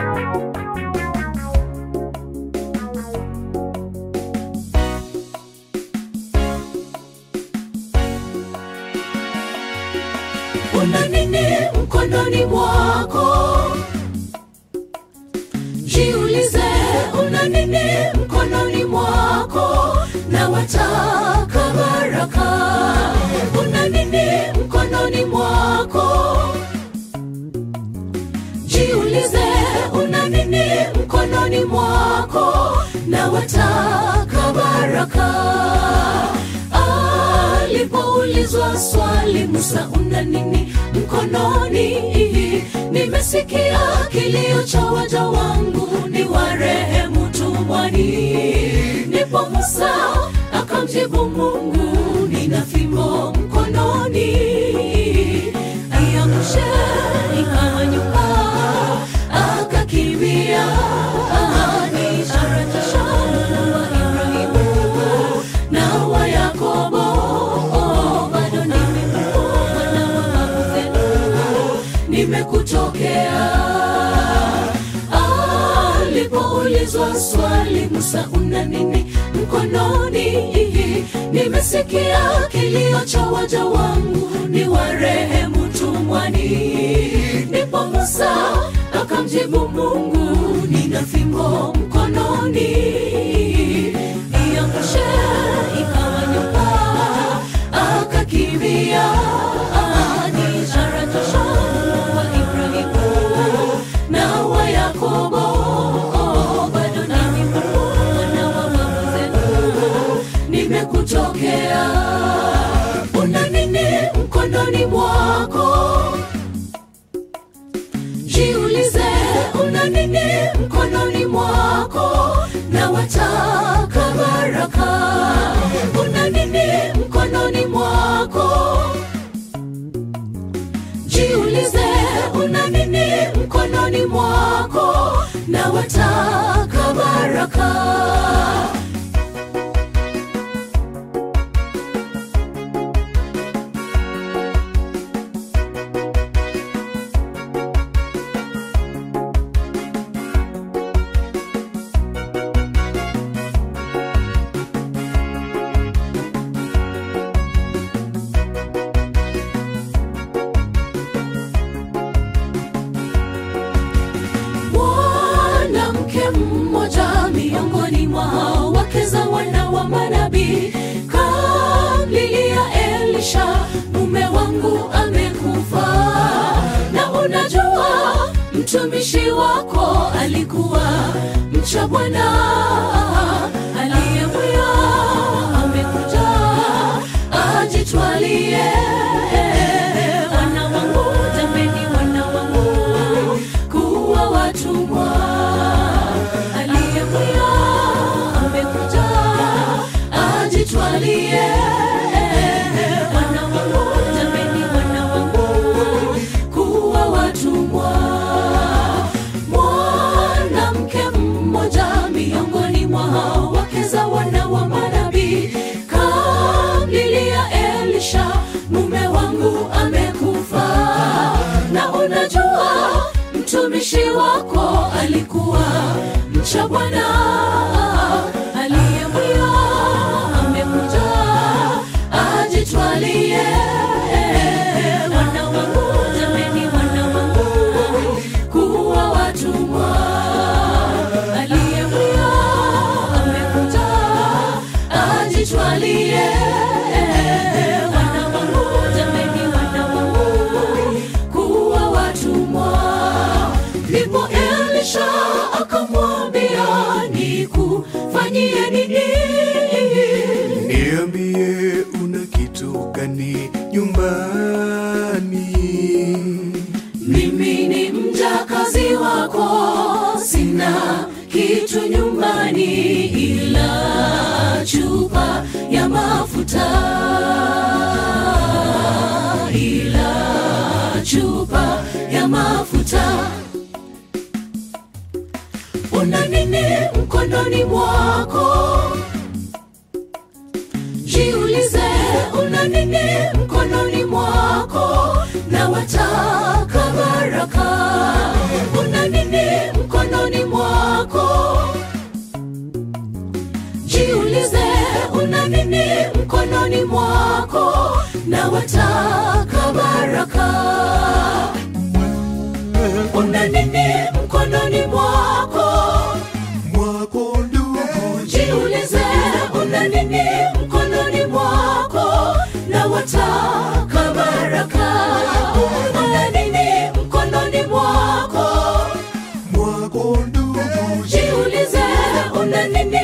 una nini mkononi mwako jiulize una nini mkononi mwako na wataka baraka una nini mkononi mwako jiulize una nini mkononi mwako na wataka baraka alipoulizwa swali musa una nini mkononi nimesikia kilio cha waja wangu ni warehemu tumwani ndipo musa akamjibu mungu nina fimbo mkononi aiangushe ikawa nyumba akakimbia ni ishara tosha Mungu wa ibrahimu na wa yakobo bado ni mimi mwana wa babu zenu nimekutokea alipoulizwa swali musa una nini mkononi nimesikia kilio cha waja wangu ni warehemu tumwani ndipo musa akamjibu mungu nina fimbo mkononi iangushe ikawa nyumba akakimbia ni ishara tosha Mungu wa ibrahimu na wa yakobo bado ni mimi mwana wa babu zenu nimekutokea una nini mkononi mwako jiulize una nini mkononi mwako na wataka baraka una nini mkononi mwako jiulize una nini mkononi mwako na wataka baraka mwanamke mmoja miongoni mwa wake za wana wa manabii kamlilia elisha mume wangu amekufa na unajua mtumishi wako alikuwa mcha bwana aliyemwia amekuja ajitwalie wana wangu jameni wana wangu kuwa watumwa aliyemwia amekuja ajitwalie wana wangu jameni wana wangu kuwa watumwa mwanamke mmoja miongoni mwa wake za wana wa manabii kamlilia elisha mume wangu amekufa na unajua mtumishi wako alikuwa mcha bwana aliyemwia amekuja ajitwalie wana wangu jameni wana wangu kuwa watumwa aliyemwia amekuja ajitwalie wana wangu jameni wana wangu kuwa watumwa ndipo elisha akamwambia nikufanyie nini Niambie una kitu gani nyumbani? mimi ni mjakazi wako sina kitu nyumbani ila chupa ya mafuta ila chupa ya mafuta una nini mkononi mwako jiulize una nini mkononi mwako na wataka baraka una nini mkononi una nini mkononi mwako mwako ndugu jiulize una nini mkononi mwako na wataka baraka una nini mkononi mwako mwako ndugu jiulize una nini